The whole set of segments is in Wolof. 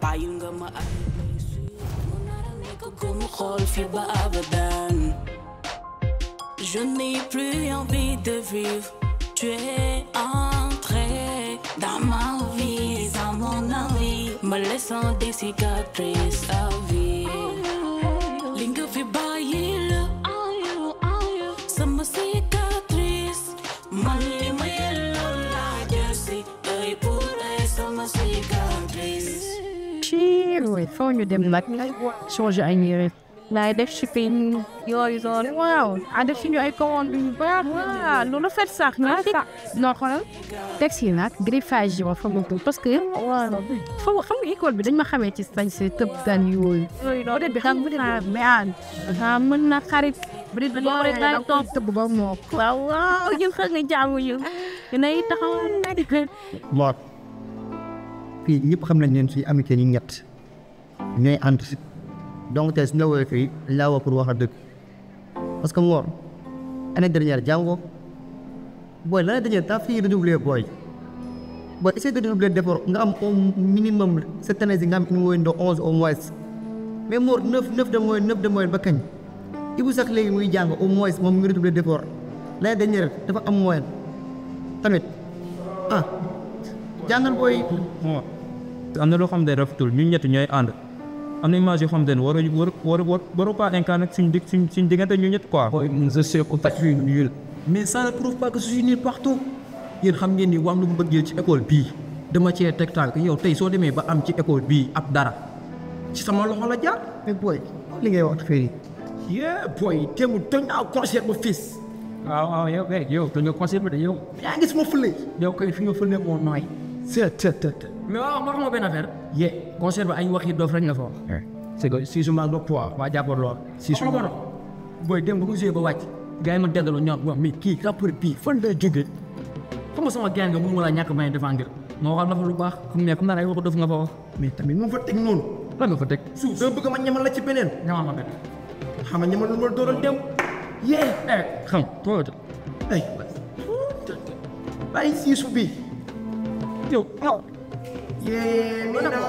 bàyyil nga ma ay blessure mu nara nekk ko mu xool fi ba abadan je n'ai plus envie de vivre tu es entré dans ma vie dans mon envie me laissant des cicatrices à vie li nga fi bàyyi la sama cicatrice man li ma yelloo laa jël si œil pour œil sama cicatrice ci oui foo ñu dem nag changer ay yére laay def shipping yooyu noonu waaw a def suñu ay commande yu baax waaw lu rafet sax na sax non xoolal texte yi nag griffage yi ma fa mu parce que waaw foo xam nga école bi dañ ma xamee ci sañ se tëb gan yooyu yooyu noonu peut-être bi xam nga mais an ah mën na xarit peut être boo rek daal toog tëb ba moo waaw waaw ñu xam nga jaamu ñu dinay taxaw Mor fii ñëpp xam nañ leen suñu amitié ñu ñett ñooy ànd donc tey suñu la woowee fii dañ laa woo pour wax la dëgg parce que Mor année dernière jàngoo booy l'année dernière t'as fini redoubler booy booy essayer de redoubler d'effort nga am au minimum cette année ci nga am une moyenne de onze au moins mais Mor neuf neuf de moyenne neuf de moyenne ba kañ Ibou sax léegi muy jàng au moins moom mu ngi redoubler d'effort l'année dernière dafa am moyenne tamit ah jàngal booy bon am na loo xam ne rafetul ñun ñett ñooy ànd am na image yoo xam ne war war war war waru pas incarner suñ dig suñ suñ diggante ñu ñett quoi. je sais que je suis nul mais ça ne prouve pas que je suis nul partout yéen xam ngeen ni wàllu mbëggeel ci école bii dama cee teg tànk yow tey soo demee ba am ci école bii ab dara ci sama loxo la jaar. mais booy li ngay wax fii yee booy teewul toj naa concert ba fils waaw waaw yow kay yow te nga conservé de yow. yaa ngi sama fële. yow kay fi nga fële moo nooy. c'est c'est c'est mais waaw ma xamoo benn affaire. yee concert ba ay wax yi doof rek nga fa wax. c'est que si su ma la poids waa jàppoon lool. si su ma booy dem ba ko joué ba wàcc. gars yi ma delloo ñoom wax mais kii rappeur bii fan la jógee. xam nga sama gars nga mun wala ñàkk may défendre. ma waxal na fa lu baax. comme ne comme naa ay waxu doof nga fa wax. mais tamit moo fa teg noonu. lan nga fa teg. suuf dama bëgg ma ñamal la ci beneen. ñamal ma benn. xam nga ñamal lu ma dooral dem. yee. eh xam nga ay bàyyi siisu bi yow aw yee mi na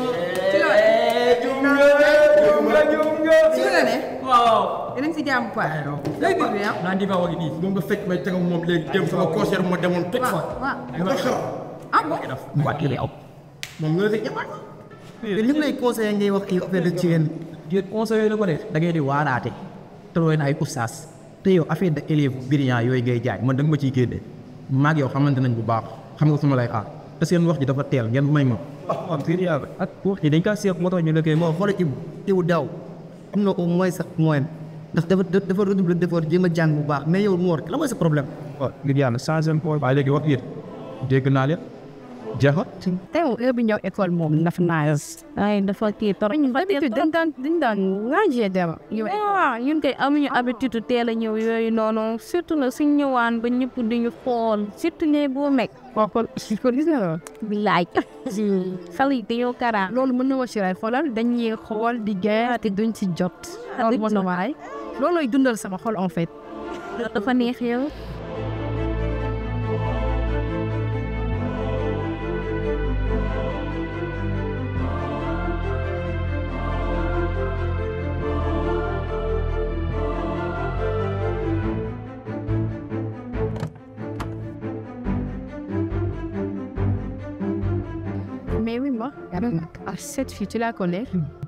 si la ne waaw yéen a ngi si jàmm quoi. léegi bi ah. naa di fa wax nii moom nga fekk may teg ak moom léegi dem sama concert ma demoon toj fa waaw nga xew ah bon. wàcc aw moom nga fekk ñëpp mais li lay conseillé ngay wax kii affaire de jigéen jigéen conseil la ko def da ngay di waaraate te looy na ay oustaz te yow affaire de élève brillant yooyu ngay jaay man da nga ma ciy génne maag yow xamante nañ bu baax xam nga fu ma lay xaar te seen wax ji dafa teel ngeen may ma waaw fii yàlla ak wax ji dañ kaa seet moo tax ñu la koy moo xoolal Ibou Ibou daaw am na au moins sax moyen ndax dafa dafa redoubler d'effort jéem a jàng bu baax mais yow Mor la mooy sa problème waaw ngir yàlla changé point waaye léegi wax yéen dégg naa leen jeexal tey moom heure bi ñëw école moom dafa naaj. ay dafa kii trop. ñu ba tey dañ daan dañ daan rangé dara. waaw ñun kay amuñu habitude teel a ñëw yooyu noonu surtout nag suñ ñëwaan ba ñëpp di ñu xool surtout ne boo meg. kooku ko gis nga loolu. bilaay. xale yi dañoo kara. loolu mën na ma si ray xoolal dañuy xool di gën te duñ ci jot. loolu moo na waay. loolooy dundal sama xol en fait. dafa neex yow. Mais oui, moi, à cette fille, tu la connais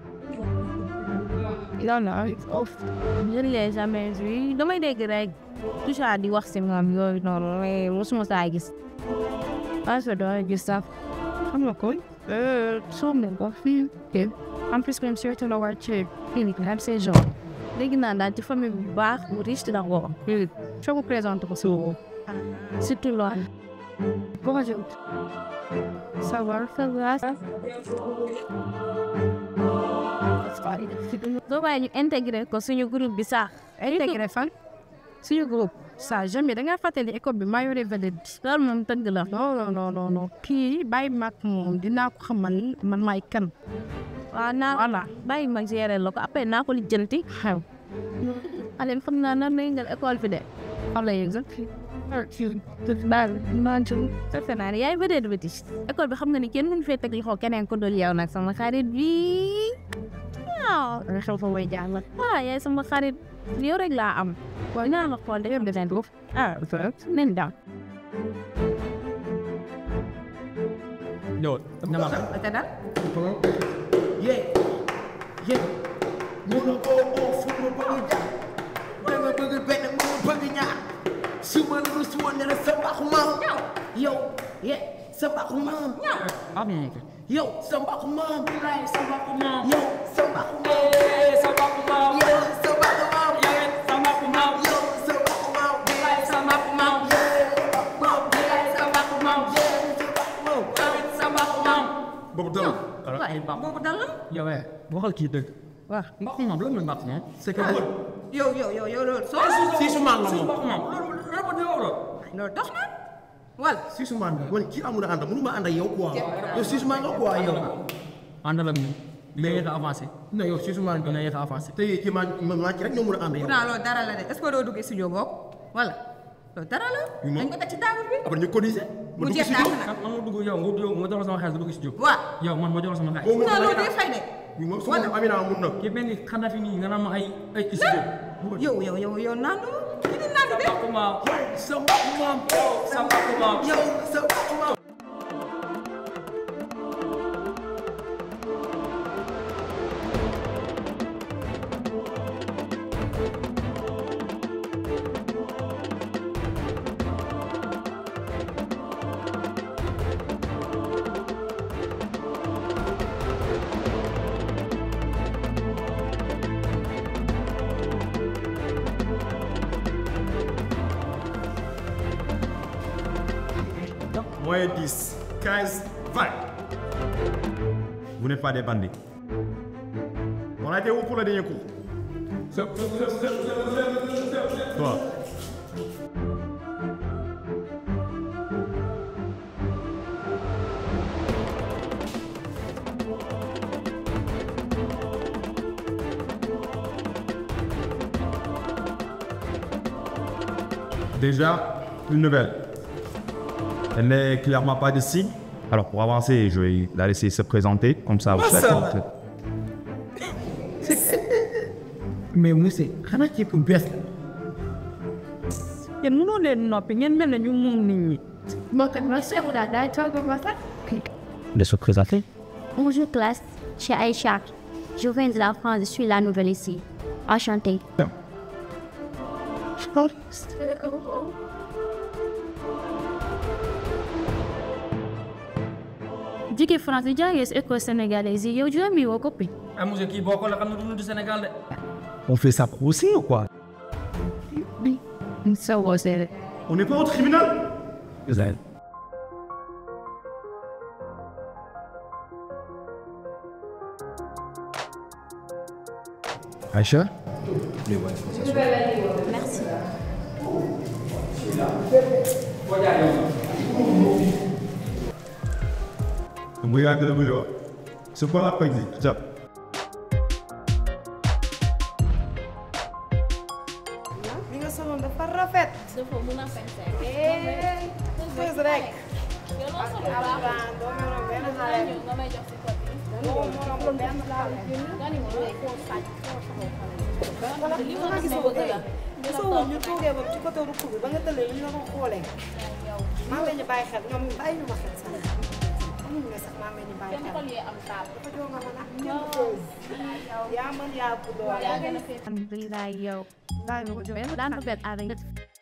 Non, non, je ne l'ai jamais vue. damay dégg rek toujours di wax si moom yooyu noonu mais mosuma saa gis. ah je dois gis sax xam nga ko. soom nañ ko fii. en plus même surtout la war ci clinique am ces gens. dégg naa daal ci famille bu baax bu riche dina ko. soo ko présenté ko si surtout loolu. Bonjour. Ça va, ça va. doo bàyyi ñu intégré ko suñu groupe bi sax. intégré fan. suñu groupe. ça jamais da ngaa fàttali école bi maa yore vedette bi. loolu moom tëgg la. non non non non non kii bàyyi mag moom dinaa ko xamal man maay kan. waaw naa voilà bàyyi mag gérer la ko après naa ko lijjanti. xew. Alioune xam naa nan la yëngal école bi de. xam la yëngal. defe naa ne yaay vedette bi école bi xam nga ni kenn mënu fee teg loxo keneen ko dul yow nag sama xarit bi waaw nga xew fa way jàng ah yaay sama xarit yow rek laa am waaw naa la xool dafa def foofu ah nen daw ñëwal ñamal te dal yee yee mënu ko oo fu ma bëgg jaar dama bëgg benn mu bëgg ñaar su ma la rus woon ne la sa mbaxu maam yow ye sa mbaxu maam yow sa mbaxu maam sa mbaxu maam yow sa mbaxu maam sa mbaxu maam yow sa mbaxu maam sa mbaxu maam yow sa mbaxu maam sa mbaxu maam sa mbaxu maam sa mbaxu maam boobu dal waaye boobu dal la yow eh waxal kii dëgg waaw mbaxu maam loolu mooy mbaxu maam c'est que yow yow yow yow loolu soo si su maam la moom mbaxu maam loolu loolu loolu loolu dox na wala si su maan man kii amul ànd mënu ma ànd ak yow quoi yow si su maan nga quoi yow àndal ak ñun nga yéex a avancé non yow si su maan dina yéex a avancé te kii maa maa ci rek ñoo mën a ànd yow pourtant loolu dara la de est-ce que doo dugg studio boobu wala loolu dara la dañ ko teg ci table bi après ñu cotiser mu jeex daal nag man ma dugg yow nga yow ma jox la sama xaalis nga dugg si jóg waaw yow man ma jox la sama xaalis boo non mënul loolu day fay de bi moom su ma Amina mun na kii benn xanaa fi nii nga naan ma ay ay studio yow yow yow yow naanu kii di naanu de mbaxu maam sa mbaxu maam sa mbaxu maam yow sa mbaxu maam Moins 10, 15, 20. Vous n'êtes pas des bandits. On a été où pour le dernier coup Toi. Déjà, une nouvelle. Elle n'est clairement pas de signe. Alors pour avancer, je vais la laisser se présenter, comme ça vous savez. mais monsieur xanaa ci ku bees la yéen mënoo leen noppi ngeen mel ne ñu moom nit ñi de se présenter Bonjour classe, je suis Aïcha. Je viens de la France, je suis la nouvelle ici. Enchantée. jigéen France yi jàngee si école sénégalaise yi yow juróomi woo coppi ah monsieur kii boo ko la xam ne du du Sénégal de On fait ça pour aussi ou quoi sa woo seere On n'est pas au tribunal Aïcha Merci. Regarde le boulot. C'est quoi l'après-midi Tiens. li nga soloon dafa rafet dafa mun a fente eh fës rek yow loo solo alxuraan doo meroon benn xale ñëw nga may jox si pot bi doo meroon benn xale nga ni ma looy koo sàcc li ma nga gis gis ne ko bëgg tey la gisoo woon ñu toogee ba ci côté rukk bi ba nga tëlee li ñu la ko xoolee maa ngi leen di bàyyi xel ñoom bàyyi ñu ma xel sax amuñu ne sax maa ngi leen di bàyyi kenn xel xol yee am taal dafa joo nga mën a ñëpp fës yaa mën yaa bu doole yaa gën a fee Alhamdulillah, yo. daan ko bet avec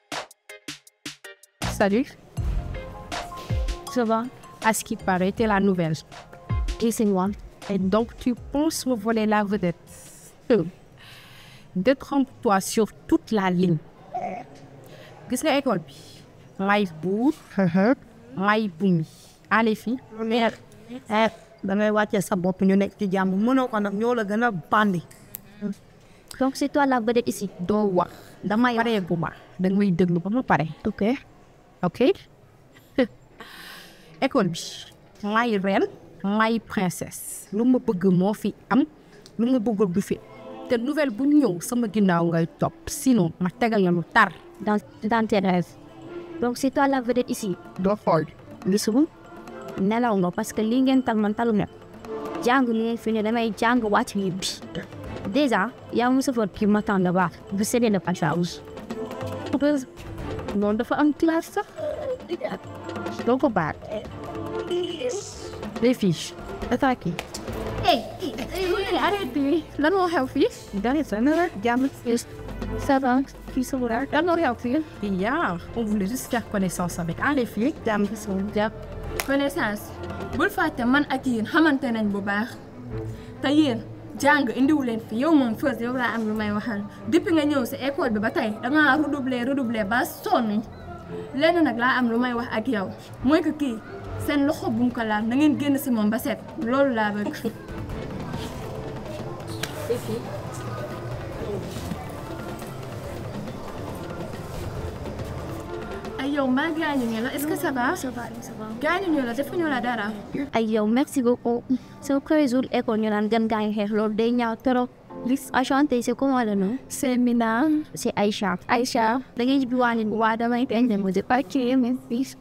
Salut. Ça va à ce qui paraît t'es la nouvelle Et c'est moi. et donc tu penses me voler la vedette Euh, détrompe-toi sur toute la ligne gis nga école bi may buur may bumi allez fi mais da ngay wàccee sa bopp ñu nekk ci jàmm mënoo ko nag ñoo la gën a bandi Donc c'est toi la vedette ici. doo wax damay paree bu ma danga may déglu ba ma pare Ok. ok école bi may reine may princesse lu ma bëgg moo fi am lu ma bëggul du fi te nouvelle bu ñëw sama ginnaaw ngay topp sinon ma tegal la lu tar Dans, dans tes rêves. donc c'est toi la vedette ici doo xool gisuma nelaw nga parce que lii ngeen tal man talu ne jàng li ngeen fi ne damay jàng wàcc ñibbi déjà yaa mu safar kii ma tànn baax bu séddee de passage noonu dafa am classe sax doo ko baat les fiches attaqué hey arrêtez lan moo xew fii dara sa na jàmm ça va kii sa wuraar lan moo xew fii hier on voulait juste faire connaissance avec un les filles jàmm jàmm connaissance bul fàtte man ak yéen xamante nañ bu baax te yéen jàng indiwu leen fi yow moom first yow laa am lu may waxal depuis nga ñëw si école bi ba tey dangaa redoubler redoubler ba sonn lenn nag laa am lu may wax ak yow mooy que kii seen loxo bu mu ko laal na ngeen génn si moom ba set loolu laa bëgg. ay yow mbaa gaañu ñu la est-ce que ça va. ça va ça va gaañu ñu la defuñu la dara. ay yow merci beaucoup sama premier jour école ñu naan gan gaa ngi xeex loolu day ñaaw trop enchanté c'est comment le nom c'est Mina. c'est Aïcha Aïcha. da ngay ji waa leen waa damay benn mu di ok merci.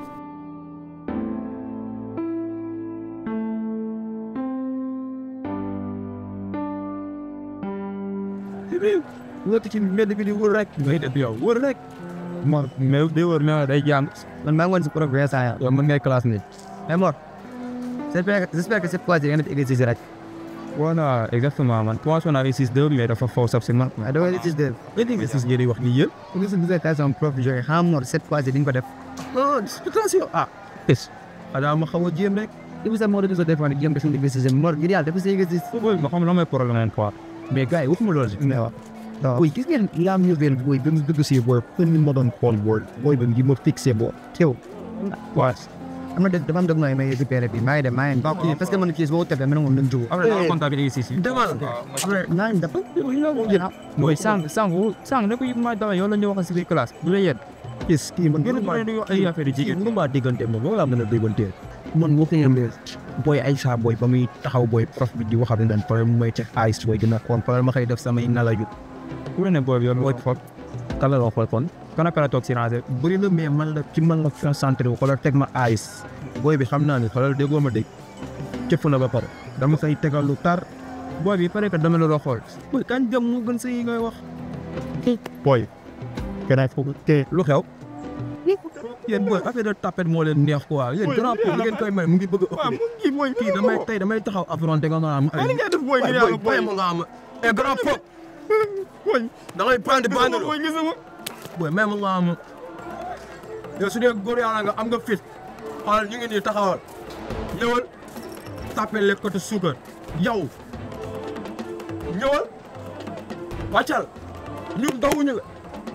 nga ci mbedd bi di wër rek ngay def yow wër rek Mor mais day wër mais day jàng man maa ngi woon si progrès saa yaa yow mën ngay classe ni mais Mor j'espère que j'espère que cette fois ci nga def exercice rek voilà exactement man commencé naa exercice deux mais dafa faux sax si man waaye dama exercice de exercice ngeen di wax nii yëpp pour nga suñu dissertation prof bi joxe xam Mor cette fois ci di nga ko def non attention ah es xanaa ma xaw a jéem rek Ibu sa moo doon sa defoon jéem ko suñu exercice Mor ngir yàlla dafa sa exercice booy ma xam la may problème quoi mais gars yi waxuma loolu si mais waaw waaw Boy, gis ngeen yaa ñu benn boy ba mu dugg si boy pen mi ma doon xool boy boy ba ngi ma fixé boy teew waaw am na dafa am dog nooy may récupéré bi maa ngi dem maa ngi dem parce que man fii boo tefee mën nga mën jóg après naa contact bi exercice yi demal naa ngi dafa mooy sànq sànq sànq ne ko yëpp maa daway yow la ñu wax si biir classe bu la yéen gis kii man gën a di wax ay affaire yu jigéen mënu maa déggante moom loolu laa mën a déggante man moo koy yemee booy Aïcha booy ba muy taxaw booy prof bi di waxal ne daan pare mu may teg ice booy dina xool pare ma koy def samay nalaju ku ne booy bi yow booy xool kala la xool kon kana kana toog si rangé bëri na mais man la ci man la concentré wu xoolal teg ma ice booy bi xam naa ne xoolal déggoo ma dégg cëpp na ba pare dama koy tegal lu tar booy bi pare que dama la doo xool booy kan jëm mu gën sa yi ngay wax booy gënaay foofu te lu xew yéen booy affaire de tapette moo leen neex quoi yéen grand pour ngeen koy may mu ngi bëgg a ëpp kii mooy kii damay tey damay taxaw affronté nga naan Ay, li nga def booy ngir yàlla booy. ma nga am et grand pop booy da ngay bandi bandi booy gisuma booy même nga am yow su dee góor yàlla nga am nga fit xoolal ñu ngi nii taxawal ñëwal tapé le côté suukar yow ñëwal wàccal ñun dawuñu la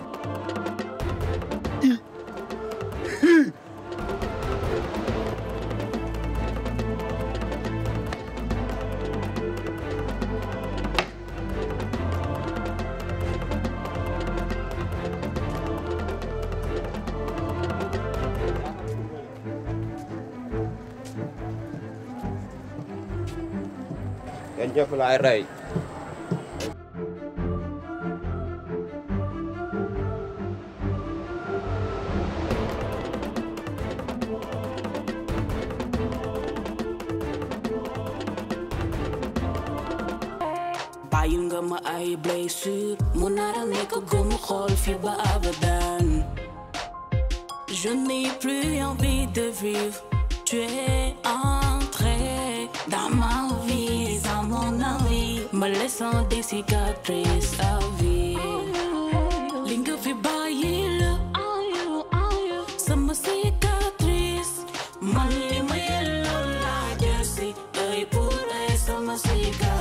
Yan jëf laay rey. bàyyil nga ma ay blessure mu nara nekk gumu xool fi ba abadan je n'ai plus envie de vivre tu es entré dans ma vie dans mon envie me laissant des cicatrices à vie li nga fi bàyyi la sama cicatrice man li ma yelloo laa jël si œil pour œil sama cicatrice